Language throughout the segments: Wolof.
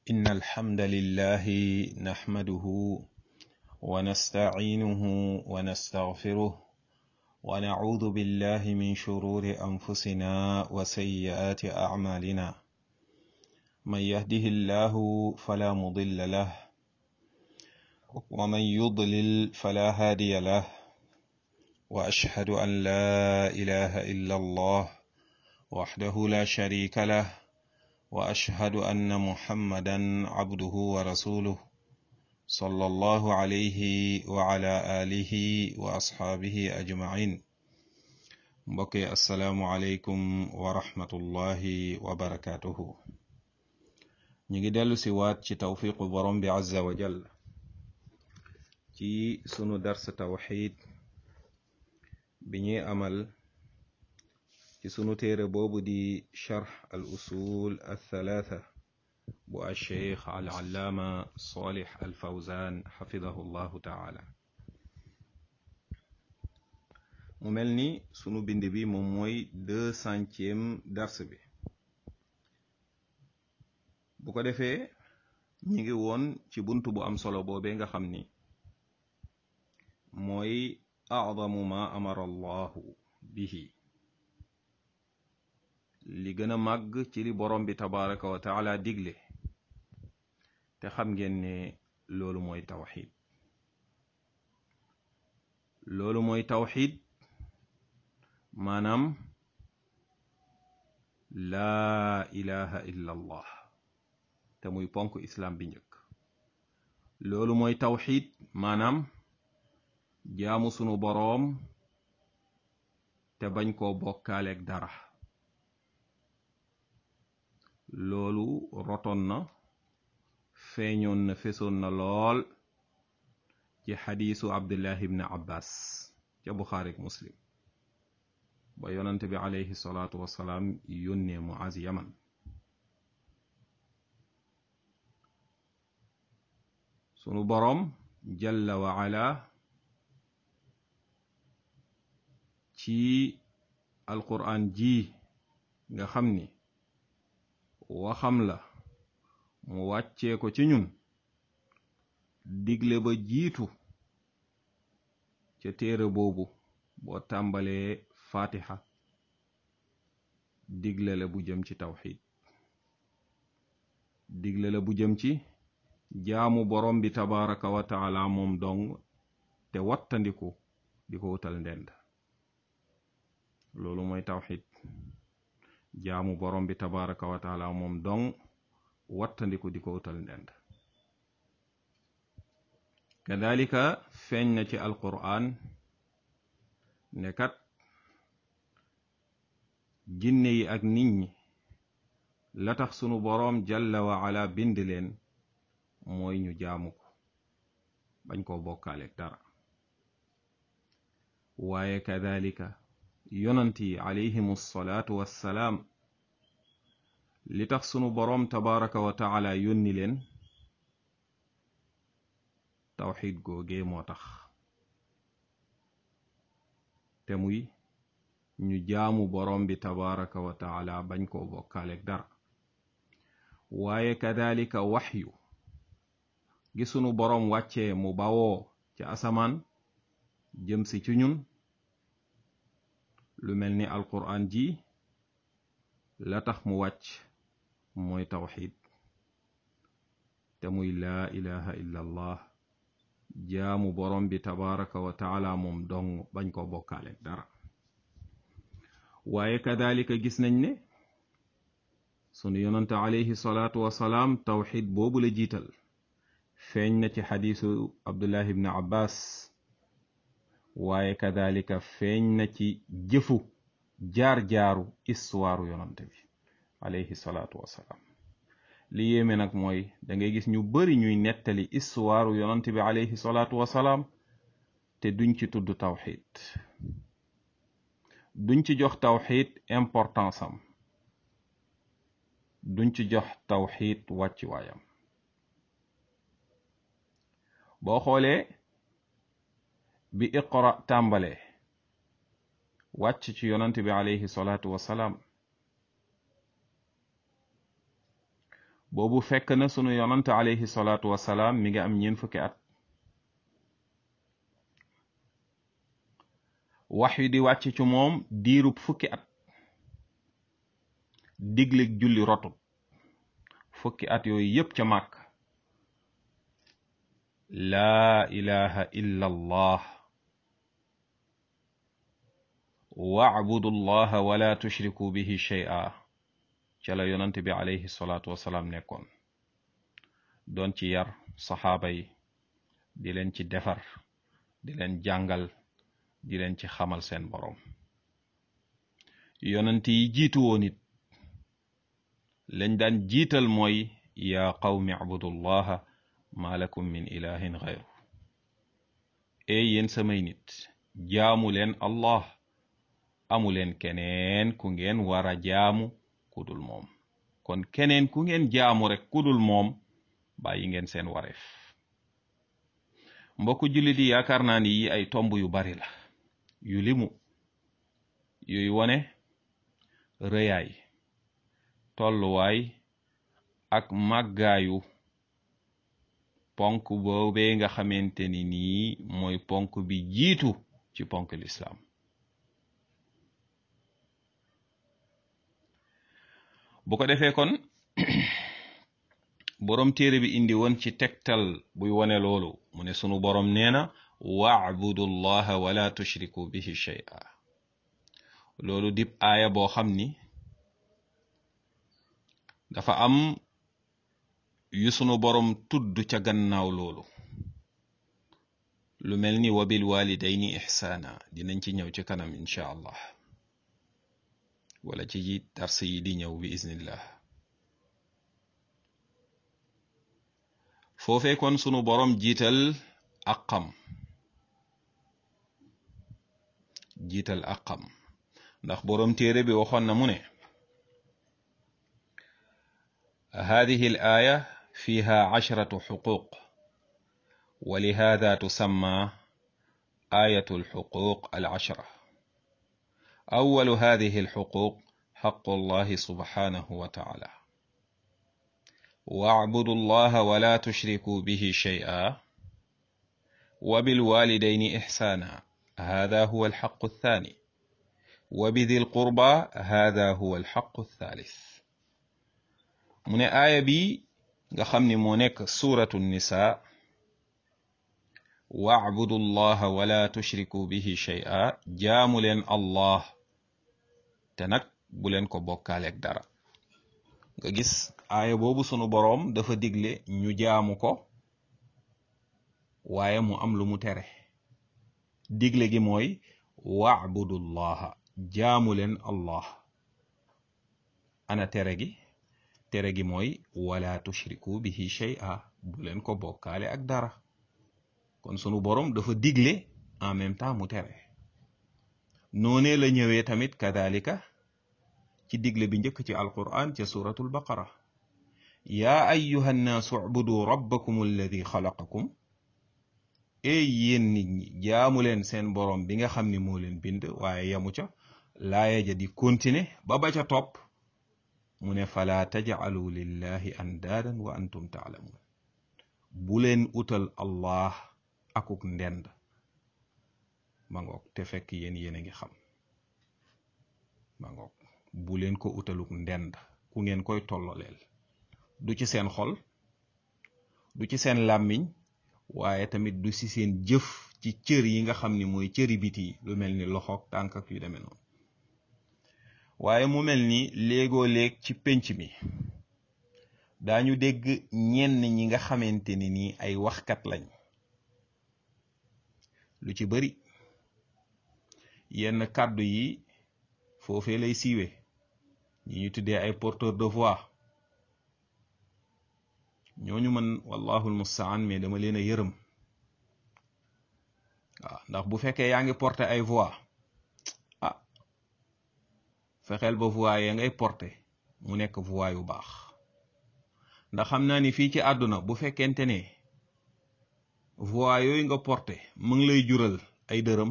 إن الحمد لله نحمده ونستعينه ونستغفره ونعوذ بالله من شرور أنفسنا وسيئات أعمالنا من يهده الله فلا مضل له ومن يضلل فلا هادي له وأشهد أن لا إله إلا الله وحده لا شريك له واشهد ان محمدا عبده ورسوله صلى الله عليه وعلى اله واصحابه اجمعين mbokki asalaamualeykum wa rahmatullahi wa barakatuhu ñu ngi dellu si waat ci tawfiqu borom bi azza wa jal ci sunu dars tawxid bi ñuy amal ci sunu téere boobu di charx al usul althalatha bu alcheikh al allaama salih al fawzan xafidahu llahu taala mu mel ni sunu bind bi moom mooy deux centième dars bi bu ko defee ñi ngi woon ci bunt bu am solo boobee nga xam ni mooy acdamu ma amara allahu bihi li gën a màgg ci li borom bi tabaraka wa taala digle te xam ngeen ne loolu mooy tawxid loolu mooy tawxid maanaam laa ilaha illa allah te muy ponk islam bi njëkk loolu mooy tawxid maanaam jaamu sunu boroom te bañ koo bokkaaleeg dara loolu rotoon na feeñoon na fesoon na lool ci xadiisu abdullahi ibn abbas ca buxaarik muslim ba yonante bi alayhi salaatu wasalaam yónnee muaz yaman sunu boroom jalla wa ala ci alquraan ji nga xam ni waxam la mu wàccee ko ci ñun digle ba jiitu ca téere boobu boo tàmbalee fatiha digle la bu jëm ci tawxid digle la bu jëm ci jaamu borom bi tabaraka wa taala moom dong te wattandiku di ko wutal ndend loolu mooy tawxid jaamu borom bi tabaraka wa taala moom dong wattandiku di ko wutal ndend kadalika feeñ na ci alquran ne kat jinne yi ak nit ñi la tax sunu boroom jalla wa ala bind leen mooy ñu jaamu ko bañ koo bokkaaleeg dara waaye kadalika yonant yi alayhimu salaatu wassalaam li tax sunu boroom tabaraka wa taala yónni leen tawxid googee moo tax te muy ñu jaamu boroom bi tabaraka wa taala bañ koo bokkaaleeg dara waaye kadalika waxyu gi sunu boroom wàccee mu bawoo ci asamaan jëm si ci ñun lu mel ni alquran ji la tax mu wàcc mooy tawxid te muy laa ilaha illa allah jaamu borom bi tabaraka wa taala moom dong bañ ko bokkaaleeg dara waaye kadalika gis nañ ne sunu yonante alayhi salaatu wasalaam tawxid boobu la jiital feeñ na ci xadiisu abdullah ibn abbas waaye kadalika feeñ na ci jëfu jaar-jaaru istuwaaru yonante bi alayhi salaatu wasalaam li yéeme nag mooy da ngay gis ñu bari ñuy nettali istuwaaru yonante bi alayhi salaatu wasalaam te duñ ci tudd tawxid duñ ci jox tawxid importance am duñ ci jox tawxid wàcci waayam boo xoolee bi iqra tàmbalee wàcc ci yonante bi alayhi salaatu wasalaam boobu fekk na sunu yonante alayhi salaatu wasalaam mi ngi am ñeent fukki at wax yu di wàcc ci moom diirub fukki at diglig julli rotut fukki at yooyu yépp ca màkk laa ilaha illa allah wa'budu allaha wala tushriku bihi shay'a ca la yonant bi alayhi salaatu wasalaam nekkoon doon ci yar saxaaba yi di leen ci defar di leen jàngal di leen ci xamal seen boroom yonant yi jiitu woon it lañ daan jiital mooy yaa qawmi abudullaha ma lakum min ilahin xayru ey yéen samay nit jaamu leen allah amu leen keneen ku ngeen war a jaamu kudul moom kon keneen ku ngeen jaamu rek kudul moom bàyyi ngeen seen wareef mbokku jullit yi yaakaar naa ni yi ay tomb yu bari la yu limu yuy wone rëyaay tolluwaay ak màggaayu ponk boobee nga xamante ni nii mooy ponk bi jiitu ci ponk lislaam bu ko defee kon boroom téere bi indi woon ci tegtal buy wone loolu mu ne sunu boroom nee na wa'budu llaha wala tushriku bihi shay'a loolu dib aaya boo xam ni dafa am yu sunu boroom tudd ca gannaaw loolu lu mel ni wa bil walidayni ihsaana dinañ ci ñëw ci kanam incha allah wala ci dars yi di ñëw bi iznillah foofee kon sunu boroom jiital aqam jiital aqam ndax boroom téere bi waxoon na mu ne هذه الآية فيها عشرة حقوق ولهذا تسمى آية الحقوق العشرة أول هذه الحقوق حق الله سبحانه وتعالى واعبدوا الله ولا تشركوا به شيئا وبالوالدين إحسانا هذا هو الحق الثاني وبذي القربى هذا هو الحق الثالث mu ne aaya bi nga xam ni moo nekk suratu nisa wa'budu llaha wala tushriku bihi shay'a jaamu leen allah te nag bu leen ko bokkaaleeg dara nga gis aaya boobu sunu boroom dafa digle ñu jaamu ko waaye mu am lu mu tere digle gi mooy wa'budu llaha jaamu leen allah ana tere gi tere gi mooy wala tushriku bihi shay'a bu leen ko bokkaale ak dara kon sunu borom dafa digle en même temps mu tere noonee la ñëwee tamit kadalika ci digle bi njëkk ci alquran ca suratul baqara yaa ayyuha nnaasu ubudu rabbakum alladi xalaqakum ey yéen nit ñi jaamu leen seen borom bi nga xam ni moo leen bind waaye yamu ca laaya ja di continuer ba ba ca topp mu ne fala tajcalu lillahi andaadan wa antum taalamuun bu leen utal allah akuk ndend ma ngoog te fekk yéen yéen a ngi xam ma ngoog bu leen ko utaluk ndend ku ngeen koy tolloleel du ci seen xol du ci seen làmmiñ waaye tamit du ci seen jëf ci cër yi nga xam ni mooy cëri biti lu mel ni loxoog tànk ak yu demee noonu waaye mu mel ni léegoo léeg ci pénc mi daañu dégg ñenn ñi nga xamante ni nii ay waxkat lañ lu ci bari yenn kàddu yi foofee lay siiwe ñi ñu tuddee ay porteur de voix ñooñu man wallahu almustaan mais dama leen a yërëm waaw ndax bu fekkee yaa ngi porter ay voix ah fexeel ba voix ya ngay porter mu nekk voix yu baax ndax xam naa ni fii ci àdduna bu fekkente ne voix yooyu nga porter mu ngi lay jural ay dërëm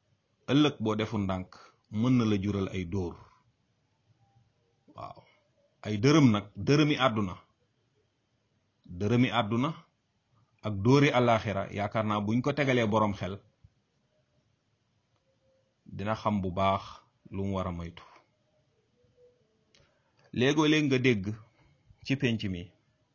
ëllëg boo defu ndànk mën na la jural ay dóor waaw ay dërëm nag dërëmi àdduna dërëmi àdduna ak dóori àllaaxira yaakaar naa buñ ko tegalee boroom xel dina xam bu baax lu mu war a moytu léegoo léeg nga dégg ci penc mi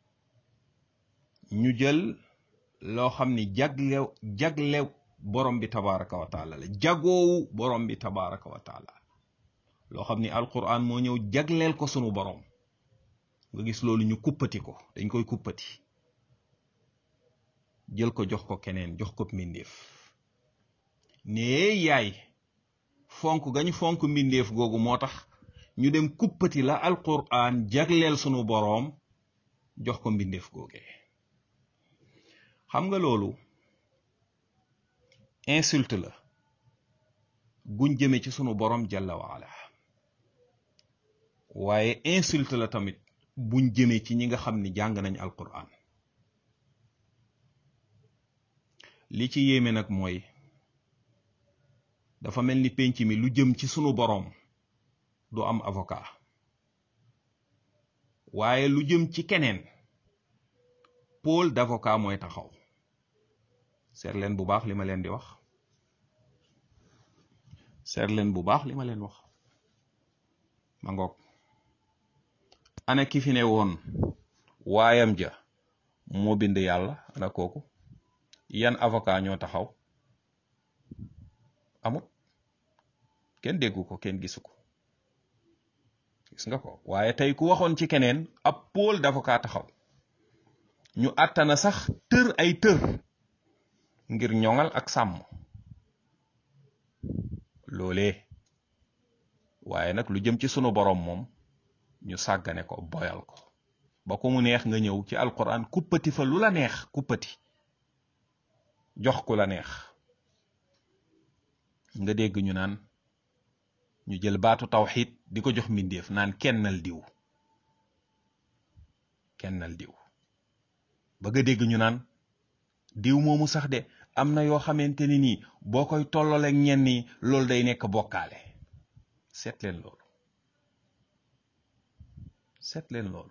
ñu jël loo xam ni jagle jagle borom bi tabaraka wa taala la jagoowu borom bi tabaraka wa taala loo xam ni alquran moo ñëw jagleel ko sunu borom nga gis loolu ñu kuppati ko dañ koy kuppati jël ko jox ko keneen jox ko mbindeef nee yaay fonk gañu fonk mbindeef googu moo tax ñu dem kuppati la alquran jagleel sunu boroom jox ko mbindeef googe xam nga loolu insulte la guñ jëme ci sunu boroom jalla waala waaye insulte la tamit buñ jëmee ci ñi nga xam ni jàng nañ alquran li ci yéeme nag mooy dafa mel ni penc mi lu jëm ci sunu boroom du am avocat waaye lu jëm ci keneen pôle d'avocat mooy taxaw seet leen bu baax li ma leen di wax seet leen bu baax li ma leen wax ma ngoog ana ki fi ne woon waayam ja moo bind yàlla ana kooku yan avocat ñoo taxaw amut kenn déggu ko kenn gisu ko gis nga ko waaye tey ku waxoon ci keneen ab pôle d'avocat taxaw ñu àttana sax tër ay tër ngir ñoŋal ak sàmm loolee waaye nag lu jëm ci sunu boroom moom ñu sàggane ko boyal ko ba ko mu neex nga ñëw ci alquran kuppati fa lu la neex kuppati jox ku la neex nga dégg ñu naan ñu jël baatu tawxid di ko jox mbindeef naan kennal diw kennal diw ba nga dégg ñu naan diw moomu sax de am na yoo xamante ni nii boo koy tollaleeg ñenn ñi loolu day nekk bokkaale seet leen loolu seet leen loolu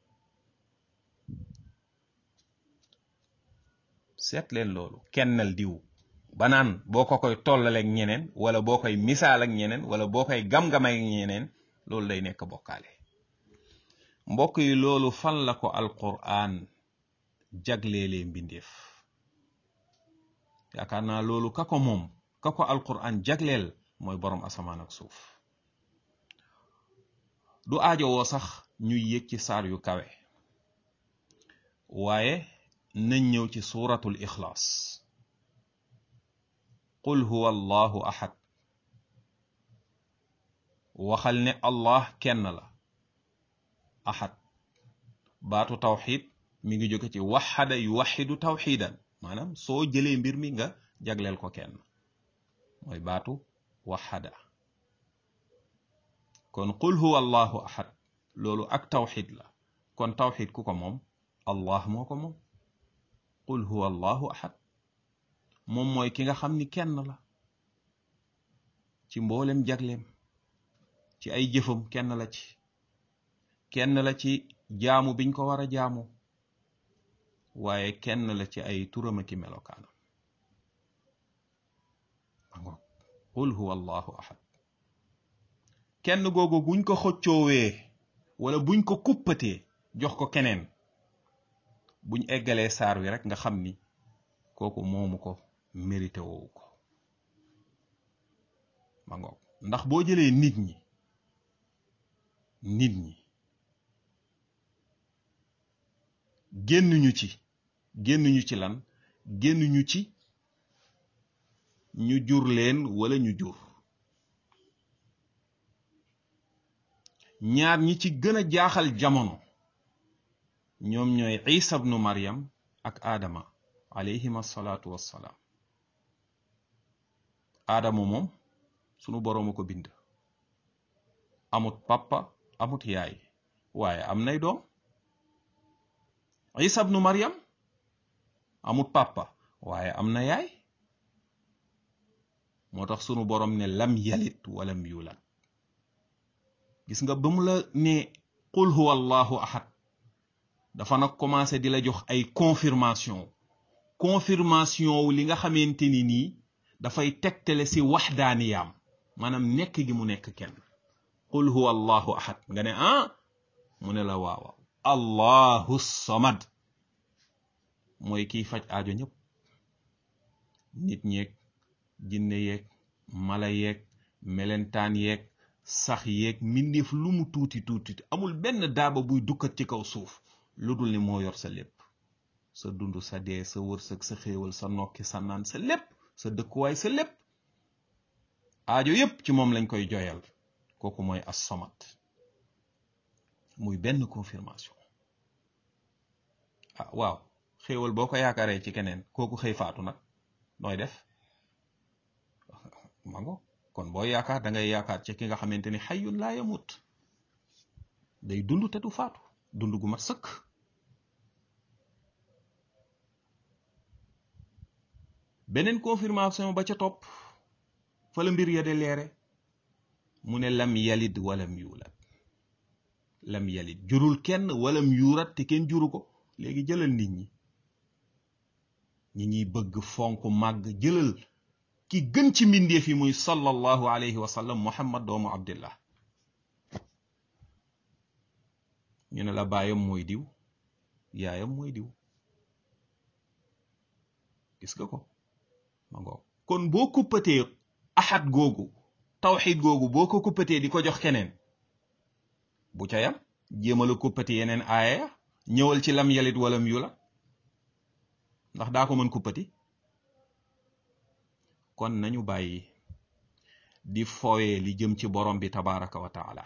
seet leen loolu kennal diw ba naan boo ko koy tollaleeg ñeneen wala boo koy misaal ak ñeneen wala boo koy gam-gamay ak ñeneen loolu day nekk bokkaale mbokk yi loolu fan la ko alquran jagleelee mbindeef yaakaar naa loolu ka ko moom ka ko alquran jagleel mooy boroom asamaan ak suuf du aajowoo sax ñuy yëg ci saar yu kawe waaye nañ ñëw ci suuratul ixlaas qul huwa allahu ahad waxal ne allah kenn la ahad baatu tawxid mi ngi jóge ci waxada yu waxidu tawxidan maanaam soo jëlee mbir mi nga jagleel ko kenn mooy baatu waxada kon qul huwa allahu ahad loolu ak tawxid la kon tawxid ku ko moom allah moo ko moom qul huwa allahu ahad moom mooy ki nga xam ni kenn la ci mboolem jagleem ci ay jëfam kenn la ci kenn la ci jaamu biñ ko war a jaamu waaye kenn la ci ay turam ki melokaanam ango qul huwa allahu ahad kenn googu buñ ko xoccoowee wala buñ ko kuppatee jox ko keneen buñ eggalee saar wi rek nga xam ni kooku moomu ko mérité woowu ko ma ngoog ndax boo jëlee nit ñi nit ñi génnuñu ci génnuñu ci lan génnuñu ci ñu jur leen wala ñu jur ñaar ñi ci gën a jaaxal jamono ñoom ñooy isa bnu maryam ak aadama alayhim assalaatu wassalaam aadama moom sunu borooma ko bind amut papa amut yaay waaye am nay doom isa bnu maryam amut papa waaye am na yaay moo tax sunu borom ne lam yalit walam yulat gis nga ba mu la ne qul huwa allahu ahad dafa nag commencé di la jox ay confirmation confirmation wu li nga xamante ni nii dafay tegtale si waxdaaniyaam maanaam nekk gi mu nekk kenn qul huwa allahu ahad nga ne ah mu ne la waaw allahu samad mooy kiy faj aajo ñëpp nit ñeeg jinne yeeg mala yeeg melentaan yeeg sax yeeg mbindeef lu mu tuuti tuuti amul benn daaba buy dukkat ci kaw suuf lu dul ni moo yor sa lépp sa dund sa dee sa wërsëg sa xéewal sa nokki sa naan sa lépp sa dëkkuwaay sa lépp aajo yépp ci moom lañ koy joyal kooku mooy as-samad muy benn confirmation ah waaw xéewal boo ko yaakaaree ci keneen kooku xëy faatu nag nooy def mango kon boo yaakaar da ngay yaakaar ci ki nga xamante ni xayyun laa yamut day dund te du faatu dund gu mat sëkk beneen confirmation ba ca topp fa la mbir ya de leere mu ne lam yalid walam yuulat lam yalid jurul kenn walam yuurat te kenn juru ko léegi jëlal nit ñi ñi ñuy bëgg fonk màgg jëlal ki gën ci mbindeef yi muy sallallahu alayhi wa sallam muhammad doomu abdillah ñu ne la baayam mooy diw yaayam mooy diw gis nga ko ma ngoog kon boo kuppatee ahad googu tawxid googu boo ko kuppatee di ko jox keneen bu ca yam jéemala kuppati yeneen aaya ñëwal ci lam yalit walam yu la ndax daa ko mën kuppati kon nañu bàyyi di fowee li jëm ci borom bi tabaraka wa taala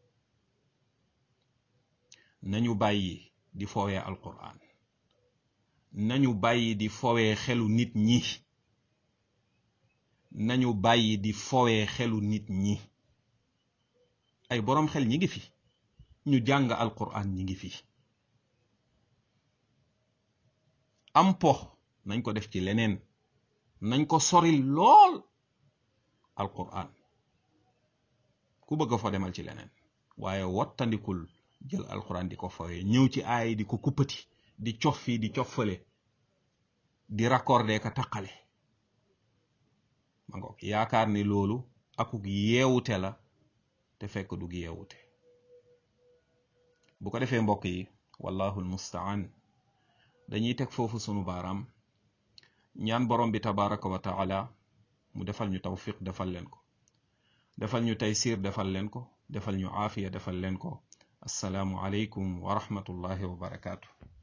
nañu bàyyi di fowee alquran nañu bàyyi di fowee xelu nit ñi nañu bàyyi di fowee xelu nit ñi ay boroom xel ñi ngi fi ñu jàng alquran ñi ngi fi am po nañ ko def ci leneen nañ ko soril lool alquran ku bëgg fa demal ci leneen waaye wattandikul jël alquran di ko fowee ñëw ci aay di ko kuppati di cof fii di cof fële di raccordé ka taqale ma ngoog yaakaar ni loolu akuk yeewute la te fekk dug yeewute bu ko defee mbokk yi wallahu almustaan dañuy teg foofu sunu baaraam ñaan borom bi tabaraka wa taala mu defal ñu tawfiq defal leen ko defal ñu taysir defal leen ko defal ñu aafiya defal leen ko assalaamu aleykum wa rahmatullahi wa barakaatu